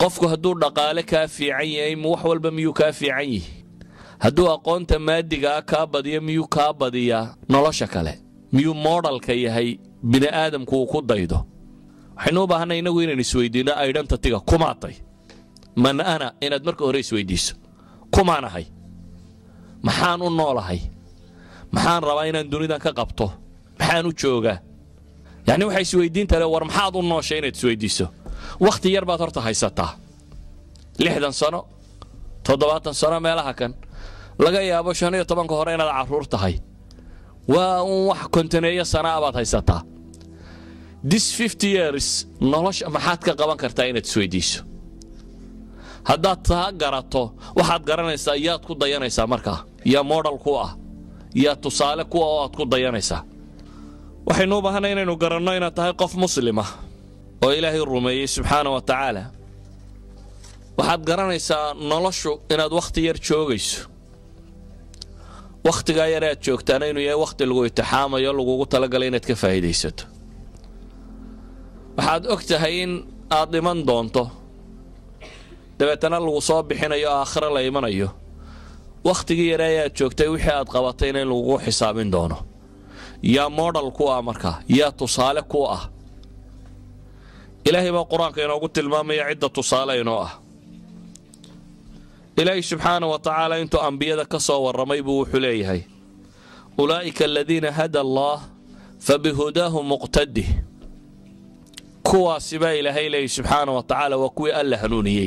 qofku hadduu dhaqaale kaa fiican yahay wax walba miyuu kaa fiican yihi hadduu aqoonta maadigaa kaa badiyo miyuu kaa badiyaa nolosha kale miyuu moodhalka yahay bini aadamku uu ku daydo waxaynu u baahanay innagu inaynu isweydiinno aydhantatiga kumaatay man ana inaad marka hore isweydiiso kumaan ahay maxaan u noolahay maxaan rabaa inaan dunidan ka qabto maxaan u joogaa yacni waxaa isweydiinta le war maxaad u nooshay inaad isweydiiso wakhti yar baad horta haysataa lixdan sano toddobaatan sano meelaha kan laga yaabo shan iyo tobanka hore inaad carruur tahay waa uun wax kontaneeyo sanaa baad haysataa this fifty years nolosha maxaad ka qaban kartaa inaad isweydiiso haddaad taa garato waxaad garanaysaa yaad ku dayanaysaa markaa yaa modal ku ah yaa tusaale kuwa oo aad ku dayanaysaa waxaynu u baahanay inaynu garanno inaad tahay qof muslima oo ilaahay rumeeyey subxaana wa tacaala waxaad garanaysaa noloshu inaad wakhti yar joogayso wakhtigaa yar aad joogtaana inuu yahay wakhti lagu itixaamayo lagugu talagalay inaad ka faa'iidaysato waxaad og tahay in aad dhiman doonto dabeetana lagu soo bixinayo oo aakhire la imanayo wakhtigii yare ayaad joogtay wixii aad qabatayna in lagugu xisaabin doono yaa modal ku ah markaa yaa tusaale ku ah ilaahay baa qur-aanka inoogu tilmaamaya cidda tusaale inoo ah ilaahay subxaana wa tacaala intuu ambiyada ka soo warramay buu wuxuu leeyahay ulaa'ika aladiina hada allaah fabihudaahu muqtadih kuwaasi baa ilaahay leeyay subxaana wa tacaala waa kuwii alla hanuuniyey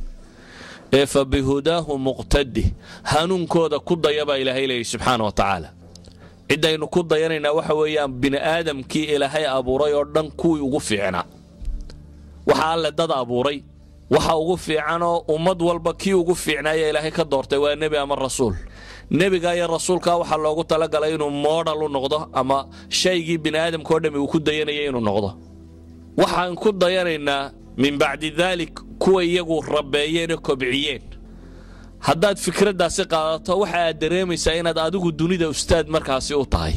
ee fa bihudaahu muqtadih hanuunkooda ku daya baa ilaahay leeyay subxaana wa tacaala ciddaynu ku dayanaynaa waxa weeyaan bini aadamkii ilaahay abuuray oo dhan kuwii ugu fiicnaa waxa alle dad abuuray waxa ugu fiicanoo ummad walba kii ugu fiicnaaya ilaahay ka doortay waa nebi ama rasuul nebiga iyo rasuulka waxaa loogu talagalay inuu moodhal u noqdo ama shaygii bini aadamka oo dhami uu ku dayanaya inuu noqdo waxaan ku dayanaynaa min bacdi daalik kuwa iyagu rabeeyeen oo kobciyeen haddaad fikraddaasi qaadato waxa aad dareemaysaa inaad adigu dunida ustaad markaasi u tahay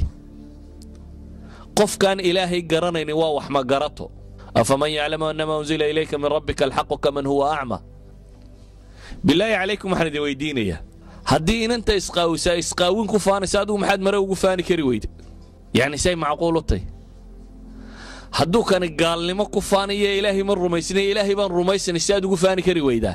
qofkaan ilaahay garanaynin waa wax ma garato afaman yaclamu anama unzila ilayka min rabbika alxaqu kaman huwa acma bilaahi calaykum waxaan idin weydiinayaa haddii inanta isqaawisaa isqaawin ku faanaysa adigu maxaad mare ugu faani kari weyda yacni say macquul u tahy hadduu kani gaalnimo ku faanayo ilaahay ma rumaysnay ilaahay baan rumaysanay si aad ugu faani kari weydaa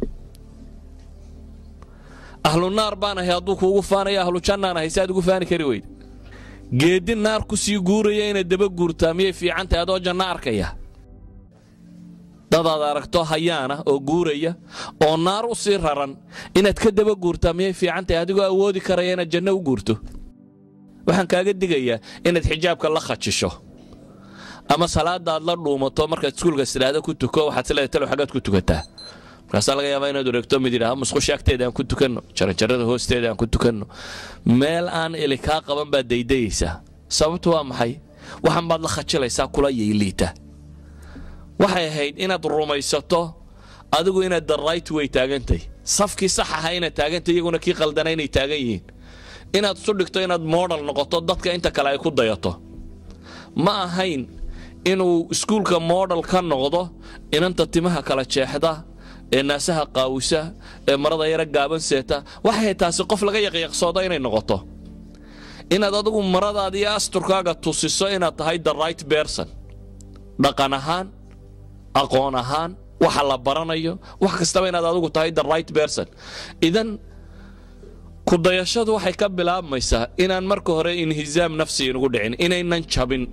ahlu naar baan ahay hadduu kuugu faanayo ahlu jannaan ahay si aad ugu faani kari weyda geedi naar ku sii guuraya inaad daba guurtaa miyay fiican tahay adoo janno arkaya dadaad aragto hayaana oo guuraya oo naar u sii raran inaad ka daba guurtaa miyay fiican tahay adigoo awoodi karaya inaad janno u guurto waxaan kaaga digayaa inaad xijaabka la khajisho ama salaada aad la dhuumato markaad iskuulka istidhaahdo ku tuko waxaad sileedahay talow xaggaad ku tukataa markaasaa laga yaabaa inaad wareegto mid yidhaha musqusha agteeda aan ku tukanno jaranjarada hoosteeda aan ku tukanno meel aan ili kaa qaban baad daydayaysaa sababtu waa maxay waxan baad la khajilaysaa kula yayliita waxay ahayd inaad rumaysato adigu inaad the right way taagantay safkii sax aha inaad taagantay iyaguna kii qaldana inay taagan yihiin inaad isu dhigto inaad moodal noqoto dadka inta kale ay ku dayato ma ahayn inuu iskuulka moodal ka noqdo inanta timaha kala jeexda ee naasaha qaawisa ee marada yara gaaban seeta waxay taasi qof laga yaqyaqsoodo inay noqoto inaad adigu maradaada iyo asturkaaga tusiso inaad tahay the right berson dhaqan ahaan aqoon ahaan waxa la baranayo wax kastaba inaad adigu tahay the right berson idan kudayashadu waxay ka bilaabmaysaa inaan marka hore inhizaam nafsi inugu dhicin inaynan jabin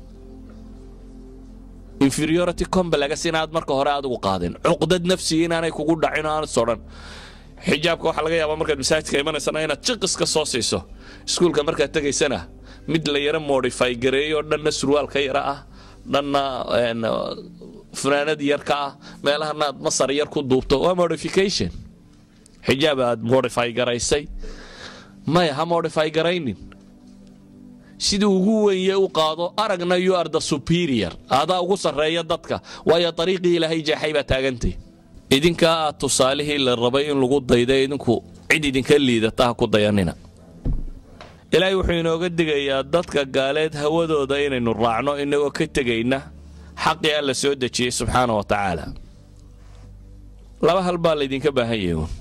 inferiority complex inaad marka hore adigu qaadin cuqdad nafsiga inaanay kugu dhacin oo aan sodhan xijaabka waxaa laga yaabaa markaad masaajidka imanaysana inaad jiqis ka soo siiso iskuulka markaad tegaysana mid la yaro modify gareeyo dhanna surwaal ka yara ah dhanna funaanad yar ka ah meelahana aad masar yar ku duubto waa modification xijaab aad modify garaysay maya ha modify garaynin sidii ugu wenye u qaado aragna you are the superior adaa ugu sarreeya dadka waayo dariiqii ilaahay jeexay baa taagantay idinkaa aad tusaalihii la rabay in lagu dayda idinku cid idinka liidata ha ku dayanina ilaahay wuxuu inooga digayaa dadka gaaleed hawadooda inaynu raacno inagoo ka tegayna xaqii alla soo dejiyey subxaana wa tacaala laba hal baa laydinka baahan yahay uun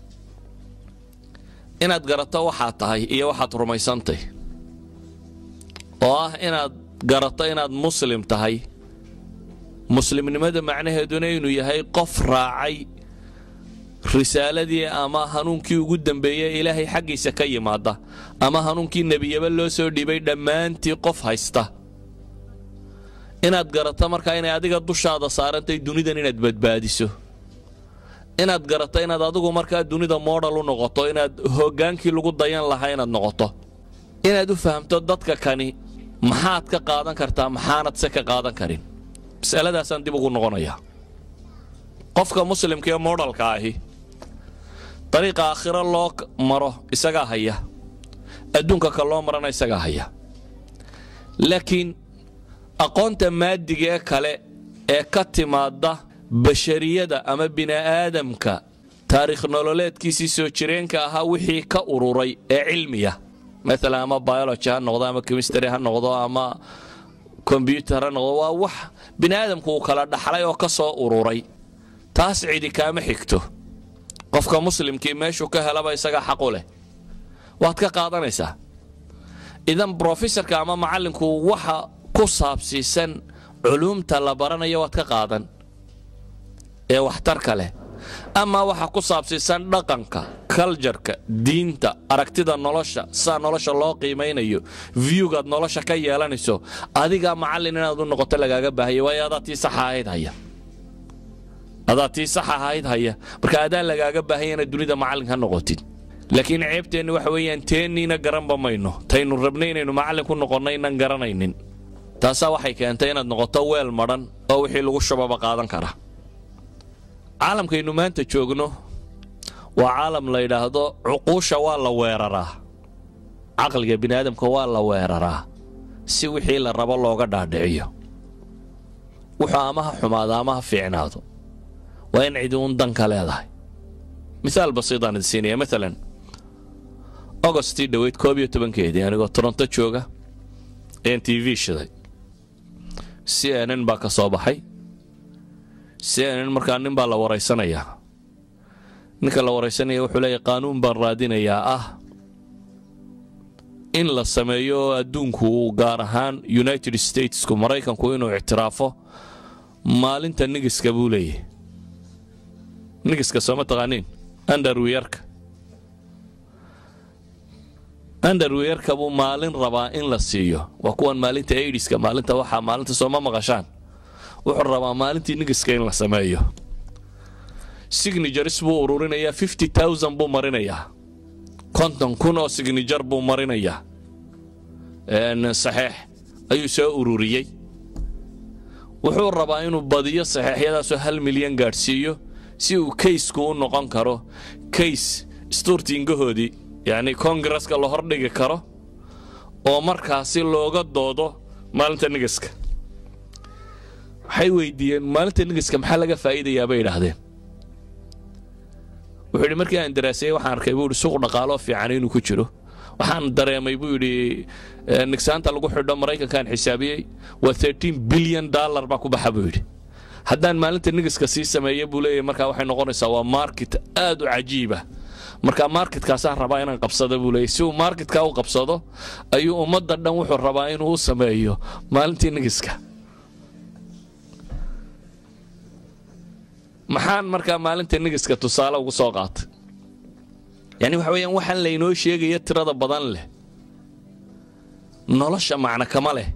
inaad garato waxaad tahay iyo waxaad rumaysantay oo ah inaad garato inaad muslim tahay muslimnimada macnaheeduna inuu yahay qof raacay risaaladii ama hanuunkii ugu dambeeyey ilaahay xaggiisa ka yimaada ama hanuunkii nebiyaba loo soo dhiibay dhammaantii qof haysta inaad garato markaa inay adiga dushaada saarantay dunidan inaad badbaadiso inaad garato inaad adigu markaa dunida modal u noqoto inaad hoggaankii lagu dayan lahaa inaad noqoto inaad u fahamto dadka kani maxaad ka qaadan kartaa maxaanad se ka qaadan karin masaladaasaan dib ugu noqonayaa qofka muslimka ee modalka ahi dariiqa aakhiro loo maro isagaa haya adduunka ka loo marana isagaa haya laakiin aqoonta maadiga ee kale ee ka timaadda bashariyada ama bini'aadamka taariikh nololeedkiisii soo jireenka ahaa wixii ka ururay ee cilmiya maalan ama biology ha noqdo ama chemistry ha noqdo ama kombyutar ha noqdo waa wax bini'aadamku uu kala dhaxlay oo ka soo ururay taas cidi kaama xigto qofka muslimkii meeshuu ka helaba isagaa xaqu leh waad ka qaadanaysaa idan brofesorka ama macallinku waxa ku saabsiisan culuumta la baranayo waad ka qaadan ee waxtarka leh amaa waxa ku saabsiisan dhaqanka kaljarka diinta aragtida nolosha sidaa nolosha loo qiimaynayo viewgaad nolosha ka yeelanayso adigaa macallin inaad u noqoto lagaaga baahaya waayo adaa tii saxa ahayd haya adaa tii sax ahayd haya marka adaan lagaaga baahaya inaad dunida macallin ha noqotid laakiin ceebteenni waxa weeyaan teenniina garanba mayno taynu rabnay inaynu macallin ku noqonno inaan garanaynin taasaa waxay keentay inaad noqoto weel madhan oo wixii lagu shubaba qaadan kara caalamkaynu maanta joogno waa caalam la yidhaahdo cuquusha waa la weeraraa caqliga bini'aadamka waa la weeraraa si wixii la rabo looga dhaadhiciyo wuxuu ama ha xumaado ama ha fiicnaado waa in cidi uun danka leedahay miaal basiidaan idin siinaya maalan ogostii dhoweyd koob iyo tobankeedii anigoo toronto jooga ayaan t v shiday c n n baa ka soo baxay c n n markaa nin baa la waraysanayaa ninka la waraysanaya wuxuu leeyahy qaanuun baan raadinayaa ah in la sameeyo adduunku gaar ahaan united statesku maraykanku inuu ictiraafo maalinta nigiska buu leeyahy nigiska sooma taqaaniin underwiyarka underwiyarka buu maalin rabaa in la siiyo waa kuwan maalinta aidiska maalinta waxaa maalinta sooma maqashaan wuxuu rabaa maalintii nigiska in la sameeyo signatures buu ururinayaa fifty thousand buu marinayaa konton kun oo signature buu marinayaa saxeex ayuu soo ururiyey wuxuu rabaa inuu badiyo saxeexyadaasoo hal milyan gaadhsiiyo si uu kaysku u noqon karo kays istuurtiingahoodii yacni kongareska la hordhigi karo oo markaasi looga doodo maalinta nigiska waxay weydiiyeen maalinta nigiska maxaa laga faa'iidayaa bay idhaahdeen wuxuu yidhi markii aan daraaseeyey waxaan arkay buu yidhi suuq dhaqaaloo fiican inuu ku jiro waxaan dareemay buu yidhi nigsaanta lagu xidho maraykankaan xisaabiyey waa thirteen bilyan dollar baa ku baxa buu yidhi haddaan maalinta nigiska sii sameeya buu leeyahy markaa waxay noqonaysaa waa market aad u cajiiba marka marketkaasaan rabaa inaan qabsado buu leeyahy si uu marketka u qabsado ayuu ummadda dhan wuxuu rabaa inuu u sameeyo maalintii nigiska maxaan markaa maalinta nigiska tusaale ugu soo qaatay yani waxa weeyaan waxaan laynoo sheegaya tirada badan leh nolosha macno kama leh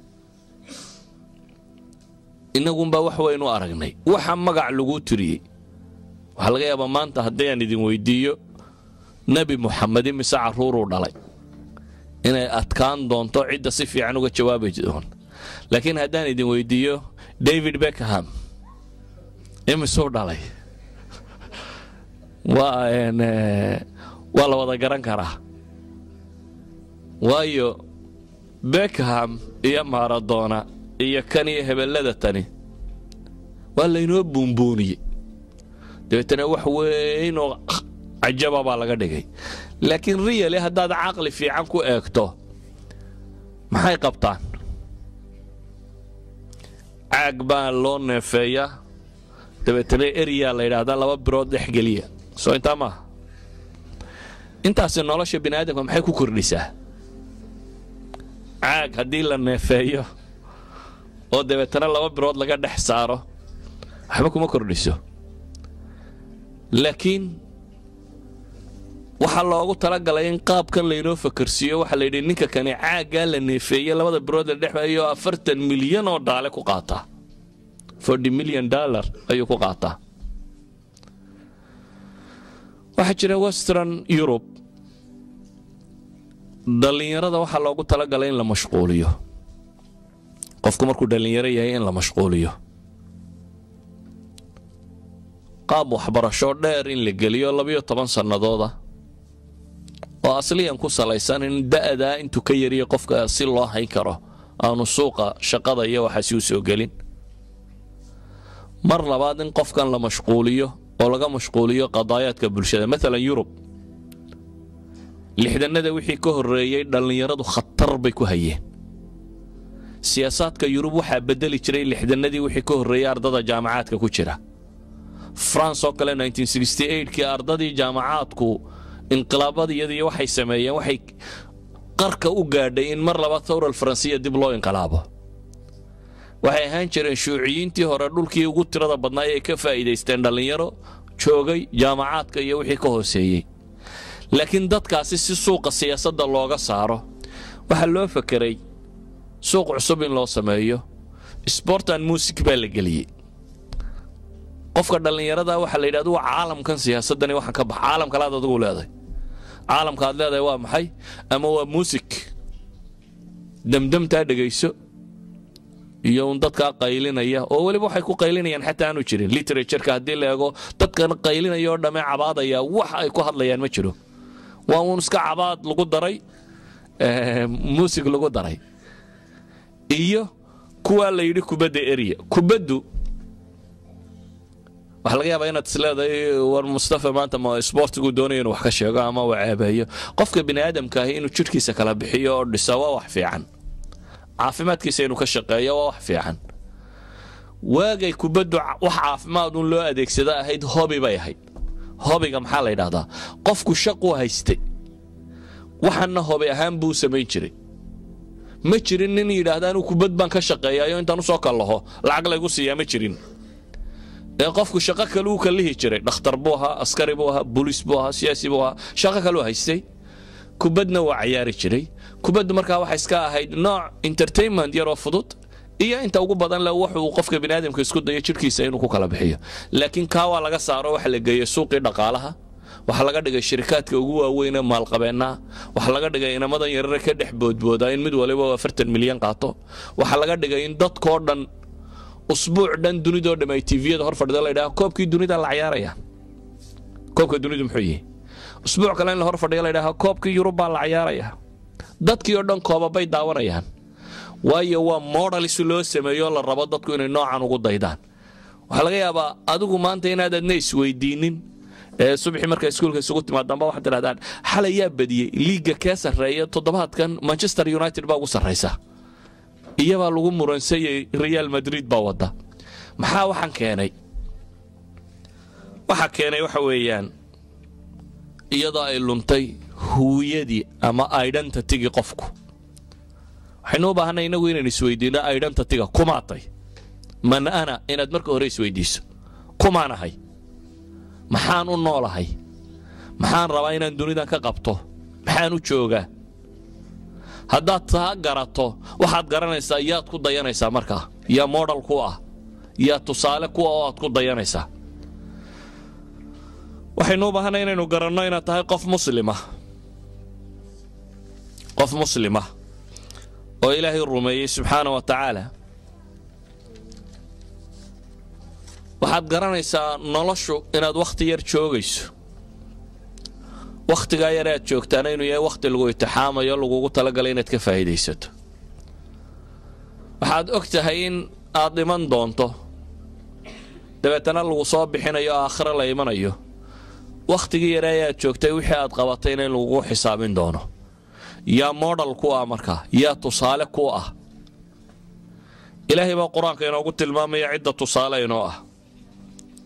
innagunbaa wax waynu aragnay waxa magac laguu tiriyey waxaa laga yaabaa maanta haddii aan idin weydiiyo nebi muxamed imise carruuruu dhalay inay adkaan doonto cidda si fiican uga jawaabi doon laakiin haddaan idin weydiiyo david beckham imisuu dhalay waa waa la wada garan karaa waayo beckham iyo maradona iyo kan iyo hebellada tani waa laynoo buunbuuniyey dabeetana wax weynoo cajaba baa laga dhigay laakiin riyali haddaad caqli fiican ku eegto maxay qabtaan caag baa loo neefeeyaa dabeetana eriyaa la yidhaahdaa laba birood dhexgeliya soo intaa maaha intaasi nolosha bini aadamka maxay ku kordhisaa caag haddii la neefeeyo oo dabeetana laba birood laga dhex saaro waxba kuma kordhiso laakiin waxaa loogu talagalay in qaabkan laynoo fakarsiiyo waxaa la yidhi ninka kani caaggaa la neefeeye labada birood la dhexmayo afartan milyan oo dhaale ku qaataa forty million dollar ayuu ku qaataa waxaa jira western europe dhallinyarada waxaa loogu talagalay in la mashquuliyo qofku markuu dhallinyaro yahay in la mashquuliyo qaab waxbarasho dheer in la geliyo labiyo toban sannadooda oo asliyan ku salaysan in da'daa intuu ka yariya qofka si loo hayn karo aanu suuqa shaqada iyo waxaasi u soo gelin mar labaad in qofkan la mashquuliyo oo laga mashquuliyo qadaayaadka bulshada maalan yurub lixdanada wixii ka horreeyey dhallinyaradu khatar bay ku hayeen siyaasaadka yurub waxaa bedeli jiray lixdanadii wixii ka horreeyey ardada jaamacaadka ku jira france oo kale kii ardadii jaamacaadku inqilaabadiyadii waxay sameeyeen waxay qarka u gaadhay in mar laba thawral faransiya dib loo inqilaabo waxay ahaan jireen shuuciyiintii hore dhulkii ugu tirada badnaa ay ka faa'iidaysteen dhallinyaro joogay jaamacaadka iyo wixii ka hooseeyey laakiin dadkaasi si suuqa siyaasadda looga saaro waxaa loo fakeray suuq cusub in loo sameeyo sportan music baa la geliyey qofka dhallinyarada waxaa la yidhahda waa caalamkan siyaasadani waxaan ka bax caalam kale aad adigu leedahay caalamka aad leedahay waa maxay ama waa muusig demdemtaa dhegayso iyo un dadkaa qaylinaya oo weliba waxay ku qaylinayaan xataa aanu jirin literatureka haddii la eego dadkan qaylinaya oo dhamme cabaadaya wax ay ku hadlayaan ma jiro waa uun iska cabaad lagu daray muusig lagu daray iyo kuwaa la yidhi kubadda eriya kubaddu waxaa laga yaabaa inaad isleedahay war mustafa maanta ma isboortigu doonaya inuu wax ka sheego ama uu ceebeeyo qofka bini aadamka ahi inuu jidhkiisa kala bixiyo oo dhisa waa wax fiican caafimaadkiisa inuu ka shaqeeyo waa wax fiican waagay kubaddu wax caafimaad un loo adeegsada ahayd hobi bay ahayd hobiga maxaa la yidhahdaa qofku shaquu haystay waxanna hobi ahaan buu samayn jiray ma jirin nin yidhaahda anuu kubad baan ka shaqeeyayo intaan usoo kallaho lacag laygu siiyaa ma jirin ee qofku shaqo kale uu kallihi jiray dhakhtar buu ahaa askari buu ahaa booliis buu ahaa siyaasi buu ahaa shaqo kaleu haystay kubadna waa cayaari jiray kubaddu markaa waxay iska ahayd nooc entertainment yaroo fudud iyo inta ugu badan le wuxuu qofka biniaadamka isku dayo jidhkiisa inuu ku kala bixiyo laakiin kaa waa laga saaro waxa la geeyey suuqii dhaqaalaha waxaa laga dhigay shirikaadka ugu waaweyn ee maalqabeennaha waxaa laga dhigay inamadan yarare ka dhex boodboodaa in mid waliba afartan milyan qaato waxaa laga dhigay in dadkoo dhan usbuuc dhan dunidoo dham ay tviyada hor fadhida la ydhaha koobkii dunida la cayaaraya koobka dunidu muxuu yihi usbuuc kale in la hor fadhiya la ydhaha koobkii yurub baa la cayaaraya dadkii oo dhan koobabay daawanayaan waayo waa modals loo sameeyo la rabo dadku inay noocan ugu daydaan waxaa laga yaabaa adigu maanta inaad adna isweydiinin ee subaxii markaa iskuulka isugu timaadaanba waxaad tidhahdaan xalay yaa badiyey liiga kee sarreeya toddobaadkan manchester united baa ugu sarraysa iyabaa lagu muransayay real madrid baa wadda maxaa waxaan keenay waxa keenay waxa weeyaan iyadoo ay luntay huwiyadii ama identitygii qofku waxaynu u baahanay innagu inaynu isweydiinno identityga kumaatay man ana inaad marka hore isweydiiso kumaan ahay maxaan u noolahay maxaan rabaa inaan dunidan ka qabto maxaan u joogaa haddaad taa garato waxaad garanaysaa yaad ku dayanaysaa markaa yaa modal ku ah yaa tusaale kuwa oo aad ku dayanaysaa waxaynu u baahanay inaynu garanno inaad tahay qof muslima qof muslima oo ilaahay rumeeyey subxaana wa tacaala waxaad garanaysaa noloshu inaad wakhti yar joogayso wakhtigaa yar aad joogtaana inuu yahay wakhti lagu itixaamayo lagugu talagalay inaad ka faa'iidaysato waxaad og tahay in aad dhiman doonto dabeetana lagu soo bixinayo oo aakhiro la imanayo wakhtigii yare ayaad joogtay wixii aad qabatayna in lagugu xisaabin doono yaa modal ku ah markaa yaa tusaale ku ah ilaahay baa qur-aanka inoogu tilmaamaya cidda tusaale inoo ah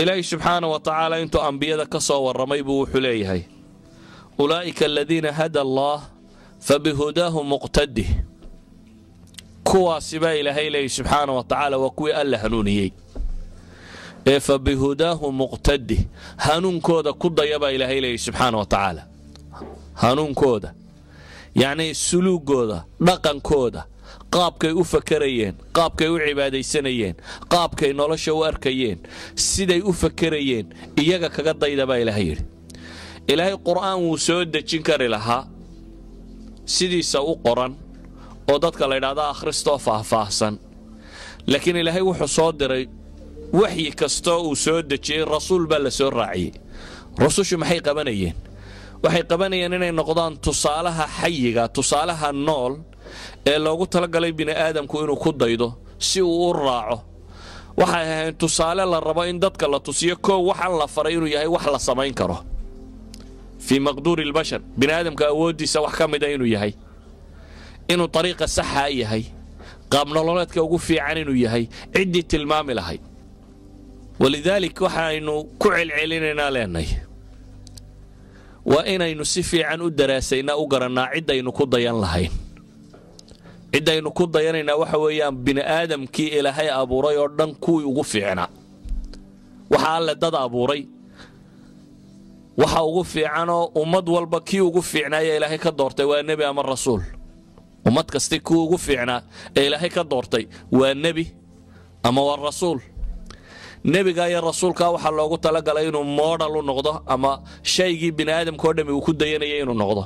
ilaahay subxaana wa tacaala intuu ambiyada ka soo warramay buu wuxuu leeyahay ulaa'ika aladiina hada allaah fabihudaahu muqtadih kuwaasi baa ilaahay leeyay subxaana wa tacaala waa kuwii alla hanuuniyey ee fa bihudaahu muqtadih hanuunkooda ku daya baa ilaahay leeyay subxaana wa tacaala hanuunkooda yacnii suluugooda dhaqankooda qaabkay u fakarayeen qaabkay u cibaadaysanayeen qaabkay nolosha u arkayeen siday u fakarayeen iyaga kaga dayda baa ilaahay yidhi ilaahay qur'aan wuu soo dejin kari lahaa sidiisa u qoran oo dadka la ydhahda akhristoo faahfaahsan laakiin ilaahay wuxuu soo diray waxyi kastoo uu soo dejiyey rasuul baa la soo raaciyey rusushu maxay qabanayeen waxay qabanayeen inay noqdaan tusaalaha xayiga tusaalaha nool ee loogu talagalay bini'aadamku inuu ku daydo si uu u raaco waxay ahayn tusaale la rabo in dadka la tusiyo koow waxaan la faray inuu yahay wax la samayn karo fii maqduuri lbashar bini'aadamka awooddiisa wax ka mida inuu yahay inuu ariiqa saxaa yahay qaabnololeedka ugu fiican inuu yahay ciddii tilmaami lahayd walidaalik waxaaynu ku celcelinaynaa leenay waa inaynu si fiican u daraasaynaa u garannaa ciddaynu ku dayan lahayn ciddaynu ku dayanaynaa waxa weeyaan bini'aadamkii ilaahay abuuray oo dhan kuwii ugu fiicnaa waxa alle dad abuuray waxa ugu fiicanoo ummad walba kii ugu fiicnaaya ilaahay ka doortay waa nebi ama rasuul ummad kasti kii ugu fiicnaa ee ilaahay ka doortay waa nebi ama waa rasuul nebiga iyo rasuulka waxaa loogu talagalay inuu moodhal u noqdo ama shaygii bini'aadamkao dhammi uu ku dayanaya inuu noqdo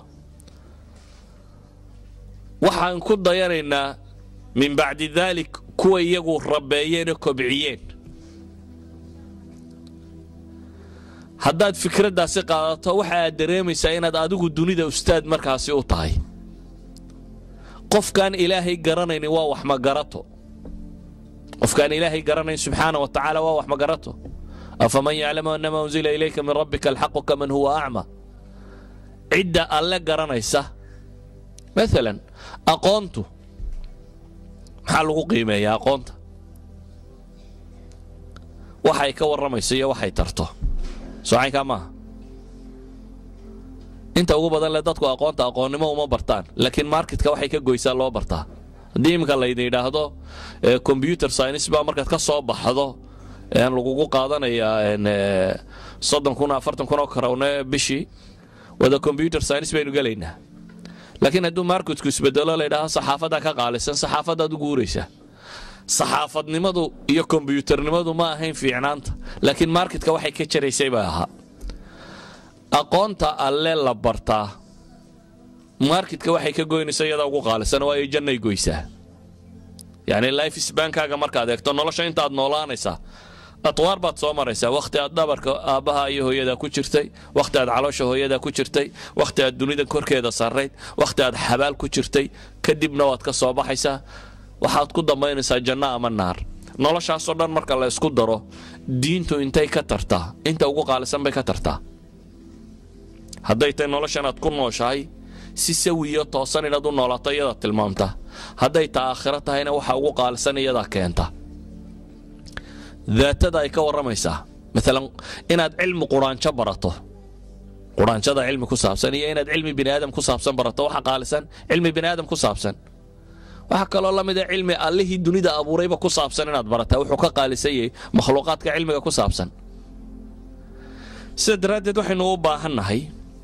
waxaan ku dayanaynaa min bacdi daalik kuwa iyagu rabeeyeenoo kobciyeen haddaad fikraddaasi qaadato waxa aad dareemaysaa inaad adigu dunida ustaad markaasi u tahay qofkaan ilaahay garanaynin waa wax magarato qofkaan ilaahay garanayn subxaana wa tacaala waa wax magarato afaman yaclamu anama unzila ilayka min rabbika alxaqu kaman huwa acma cidda alle garanaysa maalan aqoontu maxaa lagu qiimeeyaa aqoonta waxay ka warramayso iyo waxay tarto socaynkaa maaha inta ugu badan le dadku aqoonta aqoonnimo uma bartaan laakiin marketka waxay ka goysaa loo bartaa haddii iminka laydin yidhaahdo combyuter science baa markaad ka soo baxdo lagugu qaadanayaa soddon kun afartan kun oo karawne bishii wada combyuter science baynu gelaynaa laakiin hadduu marketku isbedelo laydhaahdo saxaafaddaa ka qaalisan saxaafaddaad u guuraysaa saxaafadnimadu iyo kombyutarnimadu ma ahayn fiicnaanta laakiin marketka waxay ka jaraysay baa ahaa aqoonta alle la bartaa marketka waxay ka goynaysa iyadaa ugu qaalisan oo ay jannay goysaa yacni life sbankaaga markaad eegto nolosha intaad noolaanaysaa atwaar baad soo maraysaa wakhti aad dhabarka aabbaha iyo hooyadaa ku jirtay wakhti aad caloosha hooyadaa ku jirtay wakhti aad dunida korkeeda sarrayd wakhti aad xabaal ku jirtay kadibna waad ka soo baxaysaa waxaad ku dambaynaysaa janno ama naar noloshaasoo dhan marka la isku daro diintu intay ka tartaa inta ugu qaalisan bay ka tartaa hadday tay noloshanaad ku nooshahay si sawiyo toosan inaad u noolaato iyadaa tilmaamta hadday ta aakhiro tahayna waxa ugu qaalisan iyadaa keenta daatada ay ka warramaysaa maalan inaad cilmi quraanjo barato quraanjada cilmi ku saabsan iyo inaad cilmi biniaadam ku saabsan barato waxa qaalisan cilmi biniaadam ku saabsan waxaa kaloo la mida cilmi allihii dunida abuurayba ku saabsan inaad barataa wuxuu ka qaalisan yahay makhluuqaadka cilmiga ku saabsan sida daraaddeed waxaynu u baahannahay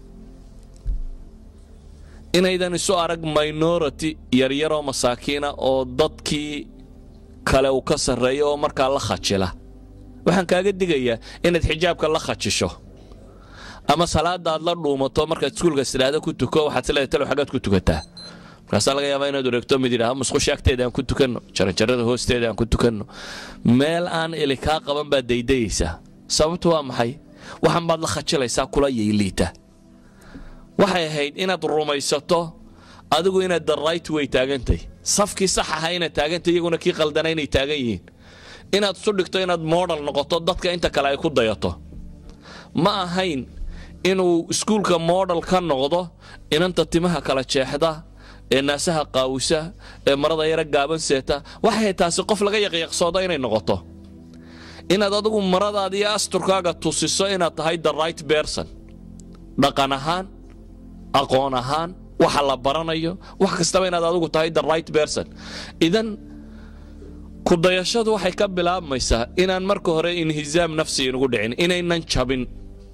inaydan isu arag minority yaryaroo masaakiina oo dadkii kale uu ka sarreeyo oo markaa la khajila waxaan kaaga digayaa inaad xijaabka la khajisho ama salaada aad la dhuumato markaad iskuulka istidhaahdo ku tuko waxaad sileedahay talow xaggaad ku tukataa markaasaa laga yaabaa inaad wareegto mid yidhaha musqusha agteeda aan ku tukanno jaranjarada hoosteeda aan ku tukanno meel aan ili kaa qaban baad daydayaysaa sababtu waa maxay waxan baad la khajilaysaa kula yayliita waxay ahayd inaad rumaysato adigu inaad the right way taagantay safkii sax aha inaad taagantay iyaguna kii qaldana inay taagan yihiin inaad isu dhigto inaad modal noqoto dadka inta kale ay ku dayato ma ahayn inuu iskuulka modal ka noqdo inanta timaha kala jeexda ee naasaha qaawisa ee marada yara gaaban seeta waxay taasi qof laga yaqyaqsoodo inay noqoto inaad adigu maradaada iyo asturkaaga tusiso inaad tahay the right berson dhaqan ahaan aqoon ahaan waxa la baranayo wax kastaba inaad adigu tahay the right berson idan kudayashadu waxay ka bilaabmaysaa inaan marka hore inhizaam nafsi inugu dhicin inaynan jabin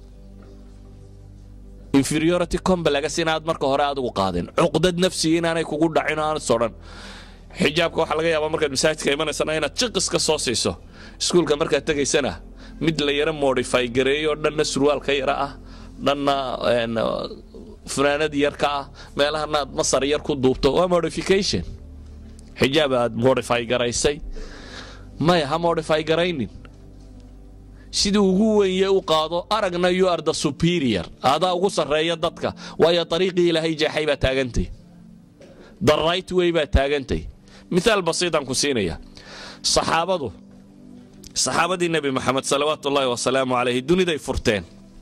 inferiority complex inaad marka hore adigu qaadin cuqdad nafsi inaanay kugu dhacin aan sodhan xijaabka waxaa laga yaabaa markaad masaajidka imanaysana inaad jiqis ka soo siiso iskuulka markaad tegaysana mid la yaro modify gareeyo dhanna surwaal ka yara ah dhanna funaanad yar ka ah meelahana aad masar yar ku duubto waa modification xijaab aad modify garaysay maya ha modify garaynin sidii ugu wenye u qaado aragna you are the superior adaa ugu sarreeya dadka waayo ariiqii ilaahay jeexay baa taagantay the right way baa taagantay miaal basiitaan ku siinaya saxaabadu saxaabadii nebi moxamed salawaatu ullaahi wasalaamu calayhi duniday furteen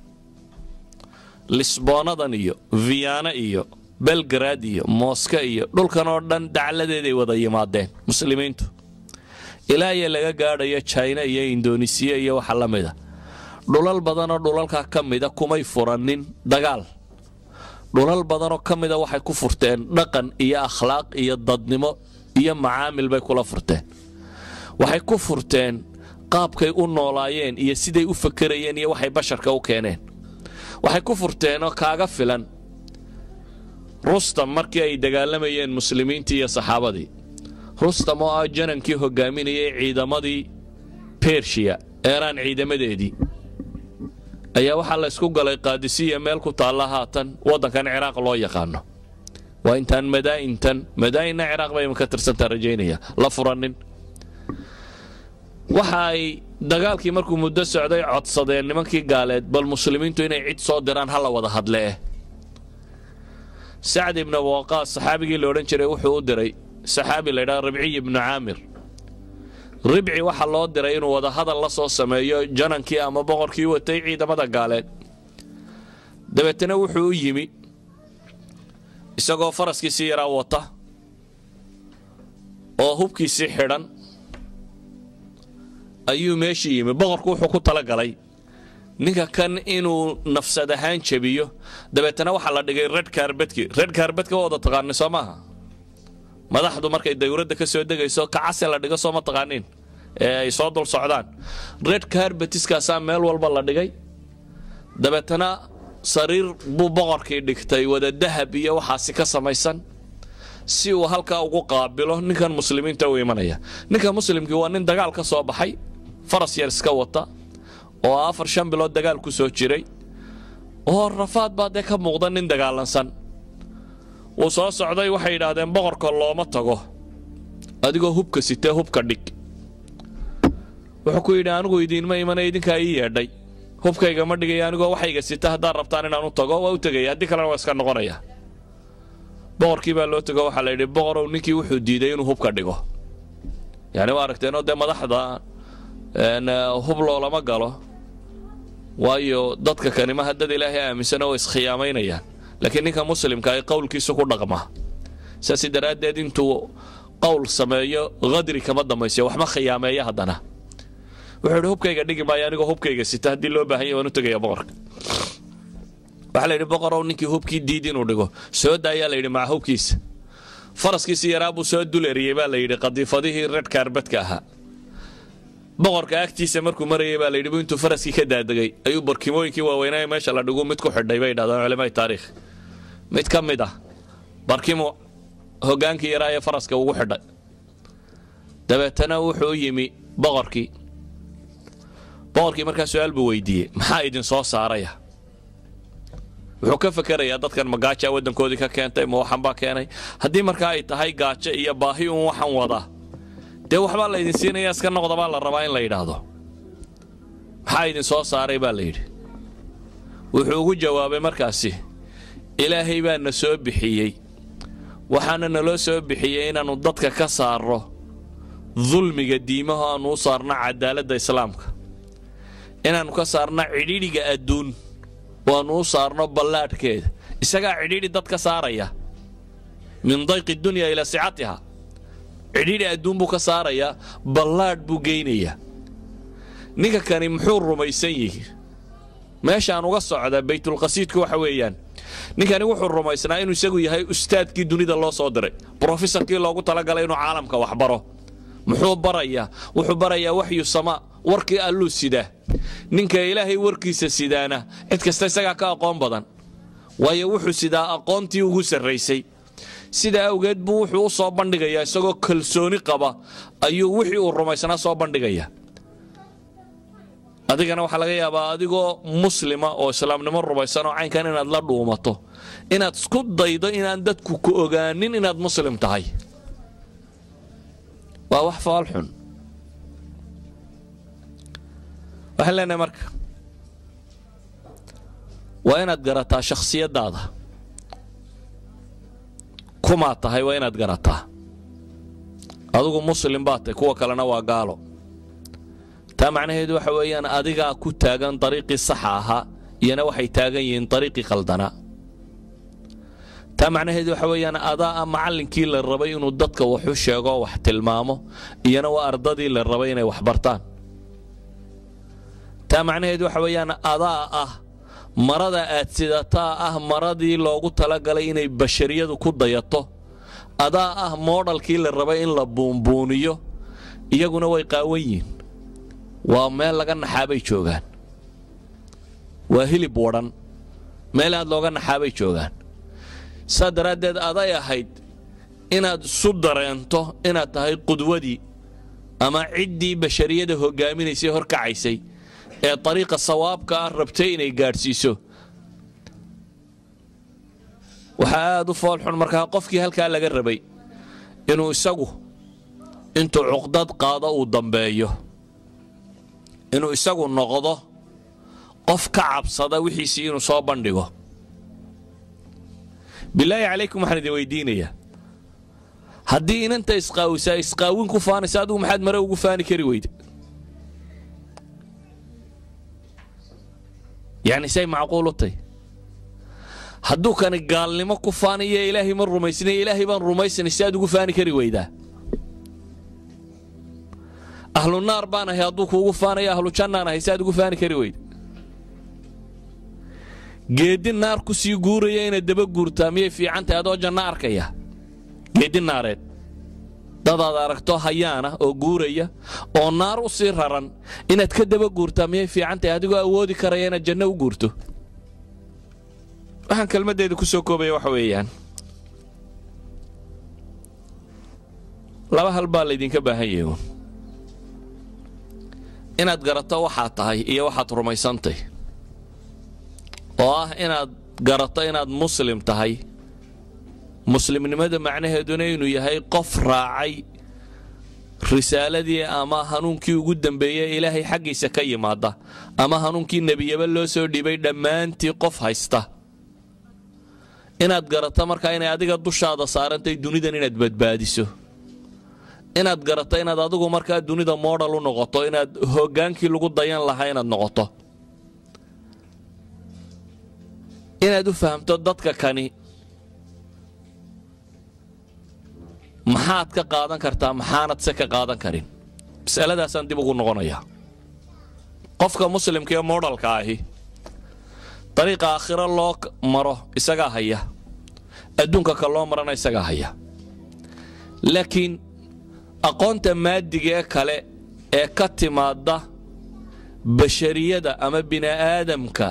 lisboonadan iyo viyaana iyo belgrad iyo mooska iyo dhulkan oo dhan dacladeeday wada yimaadeen muslimiintu ilaa iyo laga gaadhayo jina iyo indonesiya iyo waxa la mida dhulal badanoo dhulalkaa ka mida kumay furanin dagaal dhulal badanoo ka mida waxay ku furteen dhaqan iyo akhlaaq iyo dadnimo iyo macaamil bay kula furteen waxay ku furteen qaabkay u noolaayeen iyo siday u fakerayeen iyo waxay basharka u keeneen waxay ku furteenoo kaaga filan rustam markii ay dagaalamayeen muslimiintii iyo saxaabadii rustam oo ah janankii hogaaminayay ciidamadii bershiya eeraan ciidamadeedii ayaa waxaa la ysku galay qaadisiya meel ku taalla haatan waddankan ciraaq loo yaqaano waa intaan madaa'intan madaa'inna ciraaq bay ka tirsantaa rajaynaya la furanin waxa ay dagaalkii markuu muddo socday codsadeen nimankii gaaleed bal muslimiintu inay cid soo diraan ha la wada hadlee sacd ibnu waqaas saxaabigii la odhan jiray wuxuu u diray saxaabi la ydhaha ribciy ibnu caamir ribci waxaa loo diray inuu wada hadal la soo sameeyo janankii ama boqorkii watay ciidamada gaaleed dabeetana wuxuu u yimi isagoo faraskiisii yaraa wata oo hubkiisii xidhan ayuu meeshii yimi boqorku wuxuu ku talagalay ninka kan inuu nafsad ahaan jebiyo dabeetana waxaa la dhigay red karbedki red karbedka waa wada taqaanay soo maaha madaxdu markay dawladda ka soo degayso kacase la dhigo soo ma taqaaniin ee ay soo dul socdaan red karbetiskaasaa meel walba la dhigay dabeetana sariir buu boqorkii dhigtay wada dahab iyo waxaasi ka samaysan si uu halkaa ugu qaabilo ninkan muslimiinta u imanaya ninka muslimkii waa nin dagaal ka soo baxay faras yar iska wata oo afar shan bilood dagaal ku soo jiray oo rafaad baa dee ka muuqda nin dagaalansan wuu soo socday waxay yidhaahdeen boqorka looma tago adigoo hubka sitee hubka dhig wuxuu ku yidhi anigu idiinma imana idinkaa ii yeedhay hubkayga ma dhigaya anigoo waxayga sita haddaad rabtaan inaan u tago waa u tegaya haddii kalena waa iska noqonaya boqorkii baa loo tego waxaa la yidhi boqorow ninkii wuxuu diiday inuu hubka dhigo yani waa aragteenoo dee madaxda hub loolama galo waayo dadka kanimaha dad ilaahay aaminsana oo iskhiyaamaynayaan laakiin ninka muslimka ay qowlkiisu ku dhaqmaa saas daraaddeed intuu qowl sameeyo hadri kama dambaysiyo waxma khiyaameeya haddana wuxuu idhi hubkayga dhigi maayo anigoo hubkayga sita haddii loo baahanya waan u tegaya boqorka waxaa la yidhi boqorow ninkii hubkii diid inuu dhigo soo daayaa la yidhi maca hubkiisa faraskiisi yaraa buu soo dul eriyey baa la yidhi qadiifadihii red kaarbadka ahaa boqorka agtiisa markuu marayay baa la yidhi intuu faraskii ka daadegay ayuu barkimooyinkii waaweynaa meesha la dhigu mid ku xidhay bay yidhahdaan culimaai taariikh mid ka mid ah barkimu hogaankii yaraa ee faraska ugu xidhay dabeetana wuxuu u yimi boqorkii boqorkii markaa su-aal buu weydiiyey maxaa idin soo saaraya wuxuu ka fakerayaa dadkan ma gaajaa waddankoodii ka keentay ma waxan baa keenay haddii markaa ay tahay gaajo iyo baahi uun waxan wadaa dee waxbaa la idin siinaya iska noqda baa la rabaa in la yidhaahdo maxaa idin soo saaray baa la yidhi wuxuu ugu jawaabay markaasi ilaahay baa na soo bixiyey waxaana naloo soo bixiyey inaannu dadka ka saarro dulmiga diimaho aannu u saarno cadaaladda islaamka inaannu ka saarno cidhidhiga adduun oo aannu u saarno ballaadhkeeda isagaa cidhidhi dad ka saaraya min dayqi dunya ilaa sicatiha cidhidhi adduun buu ka saarayaa ballaadh buu geynayaa ninka kani muxuu rumaysan yihi meeshaan uga socda baytulqasiidku waxa weeyaan ninkani wuxuu rumaysnaa inuu isagu yahay ustaadkii dunida loo soo diray brofesorkii loogu talagalay inuu caalamka wax baro muxuu barayaa wuxuu barayaa waxyu sama warkii alluu sidaa ninka ilaahay warkiisa sidaana cid kasta isagaa ka aqoon badan waayo wuxuu sidaa aqoontii ugu sarraysay sidaa awgeed buu wuxuu u soo bandhigayaa isagoo kalsooni qaba ayuu wixii uu rumaysnaa soo bandhigaya adigana waxaa laga yaabaa adigoo muslima oo islaamnimo rumaysan oo caynkan inaad la dhuumato inaad isku daydo inaan dadku ku ogaanin inaad muslim tahay waa wax faalxun waxaan leenahay marka waa inaad garataa shakhsiyaddaada kumaad tahay waa inaad garataa adigu muslim baad tahay kuwa kalena waa gaalo taa macnaheedu waxa weeyaan adigaa ku taagan dariiqii saxa ahaa iyana waxay taagan yihiin dariiqii qaldanaa taa macnaheedu waxa weeyaan adaa ah macallinkii la rabay inuu dadka waxu sheego wax tilmaamo iyana waa ardadii la rabay inay wax bartaan taa macnaheedu waxa weeyaan adaa ah marada aad sidataa ah maradii loogu talagalay inay bashariyadu ku dayato adaa ah moodhalkii la rabay in la buunbuuniyo iyaguna way qaawan yihiin waa meel laga naxaabay joogaan waa hilib wadhan meel aad looga naxaabay joogaan saa daraaddeed aday ahayd inaad isu dareento inaad tahay qudwadii ama ciddii bashariyada hoggaaminaysay horkacaysay ee dariiqa sawaabka ah rabtay inay gaadhsiiso waxaa aad u foolxun markaa qofkii halkaa laga rabay inuu isagu intuu cuqdad qaado uu dambeeyo inuu isagu noqdo qof ka cabsada wixiisii inuu soo bandhigo bilaahi calaykum waxaan idin weydiinayaa haddii inanta isqaawisaa isqaawin ku faanaysa adigu maxaad mare ugu faani kari weyde yacni say macquul u tay hadduu kani gaalnimo ku faanayo ilaahay ma rumaysnay ilaahay baan rumaysanay si aad ugu faani kari weydaa ahlu naar baan ahay hadduu kuugu faanayo ahlu jannaan ahay si aad ugu faani kari weyda geeddi naar ku sii guuraya inaad daba guurtaa miyay fiicantahay adoo janno arkaya geeddi naareed dadaad aragto hayaana oo guuraya oo naar u sii raran inaad ka daba guurtaa miyay fiicantahay adigoo awoodi karaya inaad janno u guurto waxaan kelmaddeeda ku soo koobaya waxa weeyaan laba hal baa laydinka baahan yahay uun inaad garato waxaad tahay iyo waxaad rumaysantay oo ah inaad garato inaad muslim tahay muslimnimada macnaheeduna inuu yahay qof raacay risaaladii ama hanuunkii ugu dambeeyey ilaahay xaggiisa ka yimaada ama hanuunkii nebiyaba loo soo dhibay dhammaantii qof haysta inaad garato markaa inay adiga dushaada saarantahay dunidan inaad badbaadiso inaad garato inaad adigu markaa dunida moodhal u noqoto inaad hoggaankii lagu dayan lahaa inaad noqoto inaad u fahamto dadka kani maxaad ka qaadan kartaa maxaanad se ka qaadan karin masaladaasaan dib ugu noqonayaa qofka muslimka ee moodhalka ahi dariiqa aakhiro loo maro isagaa haya adduunka ka loo marana isagaa haya laakiin aqoonta maadiga ee kale ee ka timaadda bashariyada ama bini'aadamka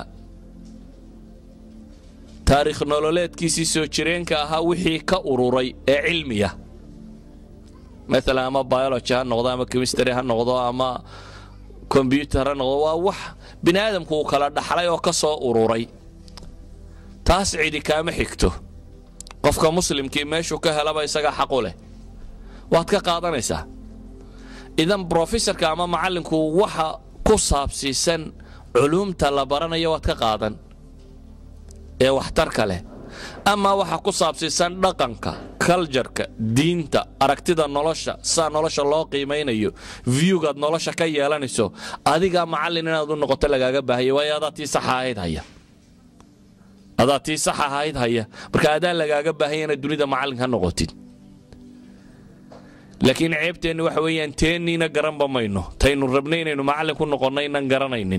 taariikh nololeedkiisii soo jireenka ahaa wixii ka ururay ee cilmiya maalan ama biology ha noqdo ama chemistry ha noqdo ama kombyutar ha noqdo waa wax bini aadamku uu kala dhaxlay oo ka soo ururay taas cidi kaama xigto qofka muslimkii meeshuu ka helaba isagaa xaqu leh waad ka qaadanaysaa idan brofesorka ama macallinku waxa ku saabsiisan culuumta la baranayo waad ka qaadan ee waxtarka leh ama waxa ku saabsiisan dhaqanka kaljarka diinta aragtida nolosha sidaa nolosha loo qiimaynayo viewgaad nolosha ka yeelanayso adigaa macallin inaad u noqoto lagaaga baahaya waayo adaa tii saxa ahayd haya adaa tii sax ahayd haya marka adaa lagaaga baahaya inaad dunida macallin ka noqotid laakiin ceebteenni waxa weeyaan teenniina garanba mayno taynu rabnay inaynu macallin ku noqonno inaan garanaynin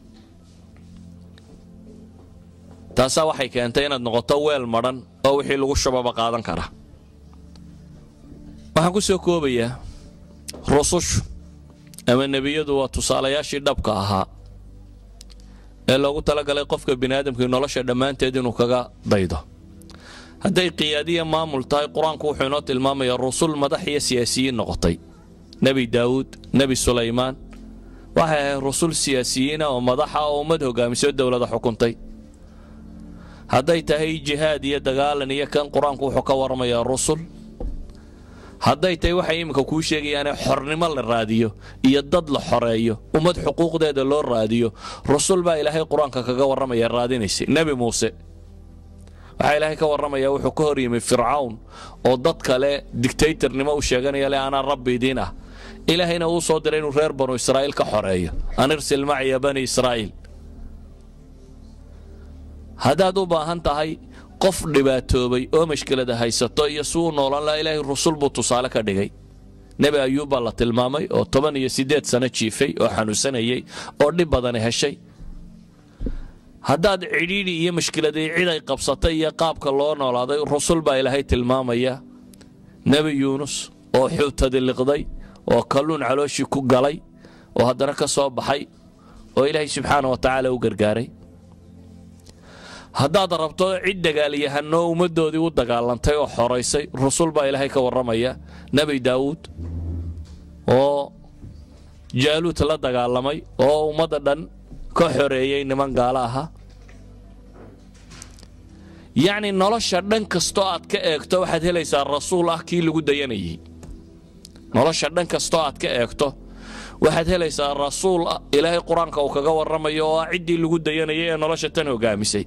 taasaa waxay keentay inaad noqoto weel madhan oo wixii lagu shubaba qaadan kara waxaan ku soo koobayaa rusushu ama nebiyadu waa tusaalayaashii dhabka ahaa ee loogu talagalay qofka biniaadamkii nolosha dhammaanteed inuu kaga daydo hadday qiyaadiya maamul tahay qur-aanku wuxuu inoo tilmaamayaa rusul madax iyo siyaasiyiin noqotay nebi daawuud nebi sulaymaan waxay ahayd rusul siyaasiyiina oo madaxa oo ummad hogaamiso dowlada xukuntay hadday tahay jihaad iyo dagaalan iyo kan qur-aanku wuxuu ka waramayaa rusul hadday tahay waxay iminka kuu sheegayaane xornimo la raadiyo iyo dad la xoreeyo ummad xuquuqdeeda loo raadiyo rusul baa ilaahay qur-aanka kaga warramaya raadinaysay nebi muuse waxaa ilaahay ka warramaya wuxuu ka hor yimi fircawn oo dad kale dictatornimo u sheeganaya le anaa rabbi idiin ah ilaahayna uu soo diray inuu reer banu israa'iil ka xoreeyo an irsil maciya bani israa'iil haddaad u baahan tahay qof dhibaatoobay oo mashkilada haysato iyo si uu noolan laha ilaahay rusul buu tusaale ka dhigay nebi ayuub baa la tilmaamay oo toban iyo siddeed sano jiifay oo xanuunsanayay oo dhib badani heshay haddaad cidhiidhi iyo mashkiladii cid ay qabsatay iyo qaabka loo noolaaday rusul baa ilaahay tilmaamaya nebi yuunus oo xuutadi liqday oo kalluun calooshii ku galay oo haddana ka soo baxay oo ilaahay subxaana wa tacaala u gargaaray haddaad rabto cid dagaalyahanoo ummaddoodii u dagaalantay oo xoraysay rusul baa ilaahay ka warramaya nebi daawuud oo jaaluud la dagaalamay oo ummadda dhan ka xoreeyey niman gaalo ahaa yacni nolosha dhan kastoo aad ka eegto waxaad helaysaa rasuul ah kii lagu dayanayay nolosha dhan kastoo aad ka eegto waxaad helaysaa rasuul ah ilaahay qur-aanka uu kaga warramayo oo ah ciddii lagu dayanayay ee nolosha tan hogaamisay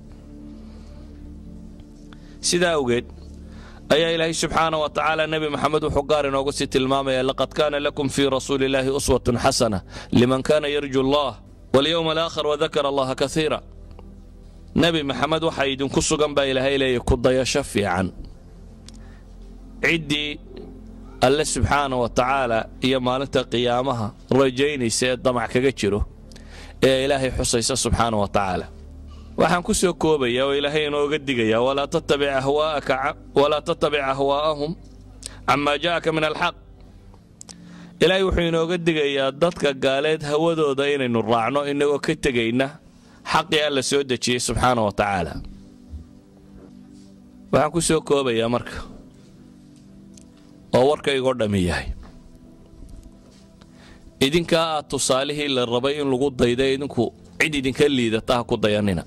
sidaa awgeed ayaa ilaahay subxaana wa tacaala nebi maxamed wuxuu gaar inoogu sii tilmaamaya laqad kaana lakum fii rasuuli illaahi uswatun xasana liman kaana yarju allah walyowma alaakhar wadakara allaha kaiira nebi maxamed waxaa idinku sugan baa ilaahay leeyahy ku dayasho fiican ciddii alle subxaana wa tacaala iyo maalinta qiyaamaha rajaynaysa ee damac kaga jiro ee ilaahay xusaysa subxaana wa tacaala waxaan ku soo koobaya oo ilaahay inooga digaya walaa tattabic ahwaa'ahum camaa ja'aka min alxaq ilaahay wuxuu inooga digayaa dadka gaaleed hawadooda inaynu raacno inagoo ka tegayna xaqii alla soo dejiyey subxaana wa tacaala waxaan ku soo koobayaa marka oo warkaygoo dhammi yahay idinkaa aad tusaalihii la rabay in lagu dayda idinku cid idinka liidata ha ku dayanina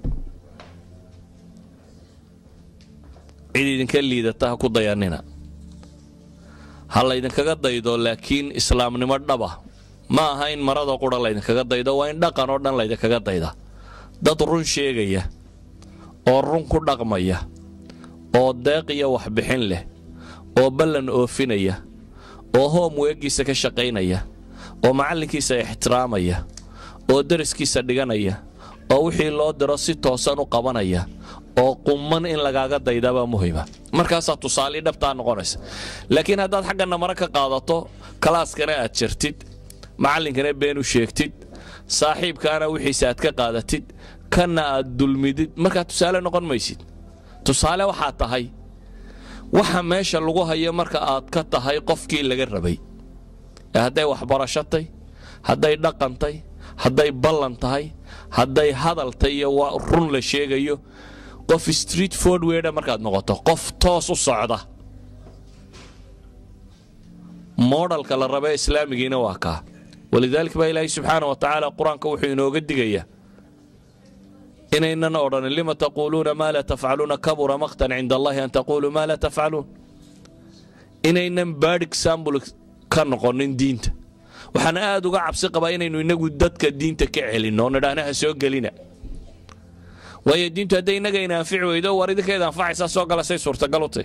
cid idinka liidata ha ku dayanina ha laydinkaga daydo laakiin islaamnimo dhaba ma aha in marada qura laydinkaga daydo waa in dhaqan oo dhan laydinkaga dayda dad run sheegaya oo run ku dhaqmaya oo deeq iyo waxbixin leh oo ballan oofinaya oo hoom weegiisa ka shaqaynaya oo macallinkiisa ixtiraamaya oo daraskiisa dhiganaya oo wixii loo diro si toosan u qabanaya oo qumman in lagaaga daydabaa muhima markaasaa tusaalii dhabtaa noqonaysa laakiin haddaad xaggana mare ka qaadato kalaaskana aad jirtid macallinkana been u sheegtid saaxiibkaana wixiisa aad ka qaadatid kanna aad dulmidid markaa tusaale noqon maysid tusaale waxaa tahay waxa meesha lagu hayo marka aad ka tahay qofkii laga rabay ee hadday waxbarashatay hadday dhaqantay hadday ballan tahay hadday hadaltay iyo waa run la sheegayo qof street fordweda markaad noqoto qof toos u socda moodhalka la raba islaamigiina waa kaa walidaalika baa ilaahay subxaana wa tacaala qur-aanka wuxuu inooga digayaa inaynan odhanin lima taquuluuna maa laa tafcaluuna kabura maqtan cinda allahi an taquuluu maa laa tafcaluun inaynan bad exambl ka noqonin diinta waxaan aad uga cabsi qabaa inaynu inagu dadka diinta ka celinno oo nidhaahna ha soo gelina waayo diintu hadday innaga ina anfici weydo war idinkeeda anfacaysaa soo gala say suurtagal u tahy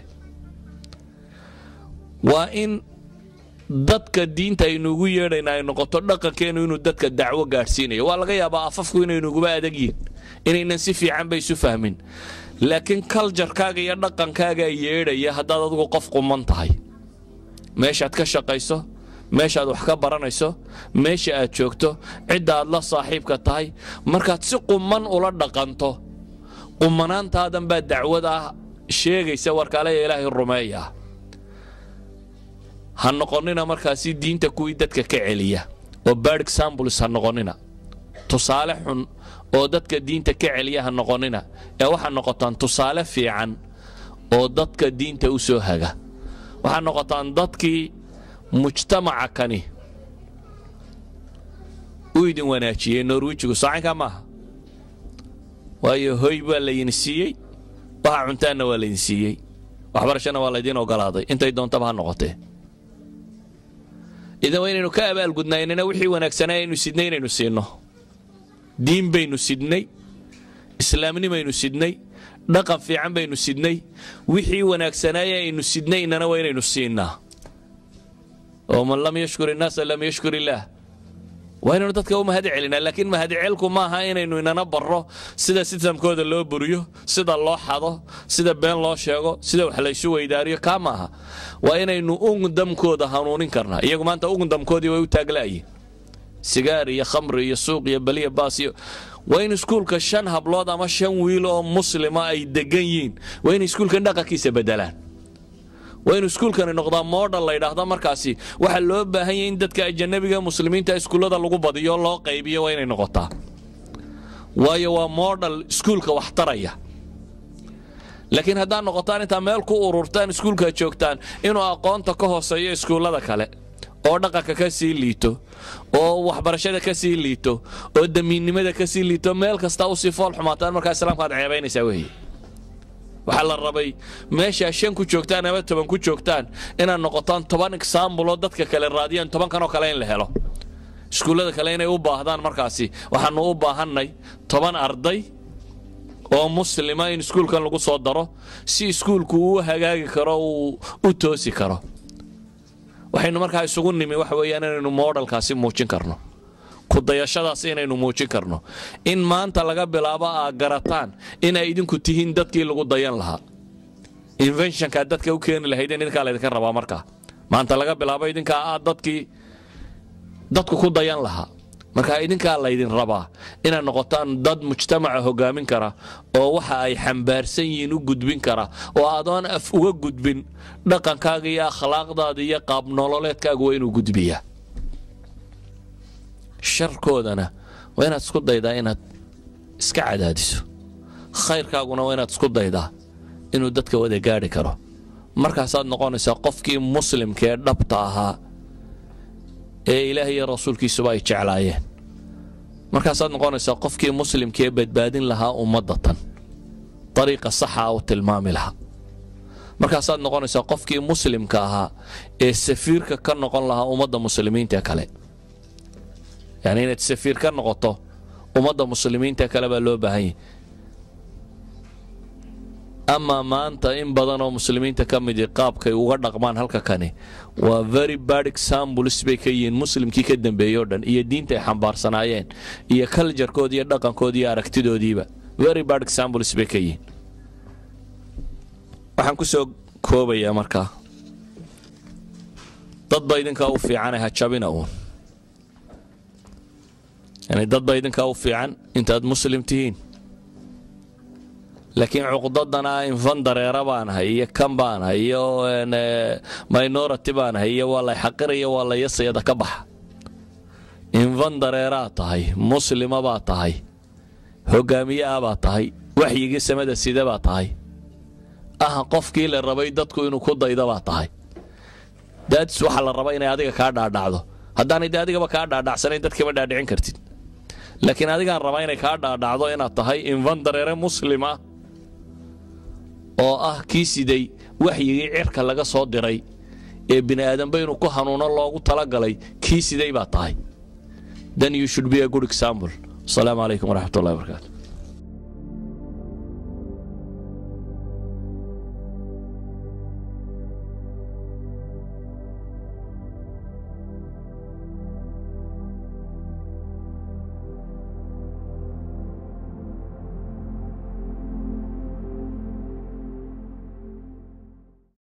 waa in dadka diinta aynuugu yeedhayna ay noqoto dhaqankeennu inuu dadka dacwo gaadhsiinayo waa laga yaabaa afafku inaynuguba adag yihin inaynan si fiican ba isu fahmin laakiin kaljarkaaga iyo dhaqankaagaa yeedhaya haddaad adigu qof quman tahay meeshaad ka shaqayso meeshaad wax ka baranayso meesha aad joogto cidda aad la saaxiibka tahay markaad si quman ula dhaqanto qumanaantaadan baa dacwad ah sheegaysa warkaaleya ilaahay rumeeya ha noqonnina markaasi diinta kuwii dadka ka celiya oo bad examples ha noqonnina tusaale xun oo dadka diinta ka celiya ha noqonnina ee waxaa noqotaan tusaale fiican oo dadka diinta u soo haga waxaa noqotaan dadkii mujtamaca kani u idin wanaajiyey norwijigu saacankaa maaha waayo hoy baa laydin siiyey waxa cuntaanna waa laydin siiyey waxbarashana waa laydiin ogolaaday intay doontaba ha noqotee idan waa inaynu ka abaalgudnaynana wixii wanaagsanaa aynu sidnay inaynu siinno diin baynu sidnay islaamnimaynu sidnay dhaqan fiican baynu sidnay wixii wanaagsanaaye aynu sidnay inana waa inaynu siinnaa oo man lam yashkur innaasa lam yashkur illaah waa inaynu dadka u mahad celinaa laakiin mahadcelku maaha inaynu inana barro sida sistamkooda loo buriyo sida loo xado sida been loo sheego sida wax laysu weydaariyo kaa maaha waa inaynu ugundamkooda hanuunin karnaa iyagu maanta ugundamkoodii way u taagla'yiin sigaar iyo khamri iyo suuq iyo baliya baas iyo waa in iskuulka shan hablood ama shan wiil oo muslima ay degan yihiin waa inay iskuulkan dhaqankiisa bedelaan waa inu iskuulkani noqdaa modal laydhaahda markaasi waxaa loo baahan yahy in dadka ajanabiga muslimiinta iskuullada lagu badiyo loo qaybiyo waa inay noqotaa waayo waa modal iskuulka wax taraya laakiin haddaad noqotaan intaa meel ku ururtaan iskuulkaa joogtaan inuu aqoonta ka hooseeyo iskuullada kale oo dhaqanka ka sii liito oo waxbarashada ka sii liito oo damiinnimada ka sii liito meel kasta usii fool xumaataan markaa islaamka aad ceebaynaysaa weeye waxaa la rabay meeshaa shan ku joogtaan ama toban ku joogtaan inaad noqotaan toban exaambuloo dadka kale raadiyaan tobankanoo kale in la helo iskuullada kale inay u baahdaan markaasi waxaanu u baahannay toban arday oo muslima in iskuulkan lagu soo daro si iskuulku uu hagaagi karo uu u toosi karo waxaynu markaa isugu nimi waxa weeyaan inaynu moodhalkaasi muujin karno kudayashadaas inaynu muujin karno in maanta laga bilaabo aad garataan inay idinku tihiin dadkii lagu dayan lahaa inventionkaa dadka u keeni lahaydeen idinkaa laydinka rabaa markaa maanta laga bilaabo idinkaa aad dadkii dadku ku dayan lahaa markaa idinkaa laydin rabaa inaad noqotaan dad mujtamaca hogaamin kara oo waxa ay xambaarsan yihiin u gudbin kara oo adoon af uga gudbin dhaqankaaga iyo akhlaaqdaada iyo qaabnololeedkaaga waa inuu gudbiyaa sharkoodana waa inaad isku daydaa inaad iska cadaadiso khayrkaaguna waa inaad isku daydaa inuu dadka wada gaadhi karo markaasaad noqonaysaa qofkii muslimka ee dhabta ahaa ee ilaah iyo rasuulkiisuba ay jeclaayeen markaasaad noqonaysaa qofkii muslimkaee badbaadin lahaa ummadda tan dariiqa saxa u tilmaami lahaa markaasaad noqonaysaa qofkii muslimka ahaa ee safiirka ka noqon lahaa ummadda muslimiinta kale yani inaad safiir ka noqoto ummadda muslimiinta kale baa loo baahan yahy amaa maanta in badan oo muslimiinta ka midi qaabkay uga dhaqmaan halka kani waa very bad examples bay ka yihiin muslimkii ka dambeeyey o dhan iyo diinta ay xambaarsanaayeen iyo kaljarkoodi iyo dhaqankoodi iyo aragtidoodiiba very bad examples bay ka yihiin waxaan ku soo koobayaa markaa dadba idinkaa u fiicane ha jabina uun yani dadba idinkaa u fiican intaad muslim tihiin laakiin cuqdadana infan dareera baanahay iyo kan baanahay iyo minority baanahay iyo waa lay xaqiraya waa la yasayada ka baxa infan dareeraad tahay muslima baad tahay hogaamiye ah baad tahay waxyigii samada sida baad tahay ah qofkii la rabay dadku inuu ku dayda baad tahay daadis waxaa la raba inay adiga kaa dhaadhacdo haddaanay de adigaba kaa dhaadhacsanayn dadkama dhaadhicin kartid laakiin adigaan rabaa inay kaa dhaadhacdo inaad tahay infan dareere muslim ah oo ah kii siday waxyigii cirka laga soo diray ee bini aadanba inuu ku hanuuno loogu talagalay kii siday baa tahay then you should be a good example asalaamu calaykum waraxmat ullahi barakaatu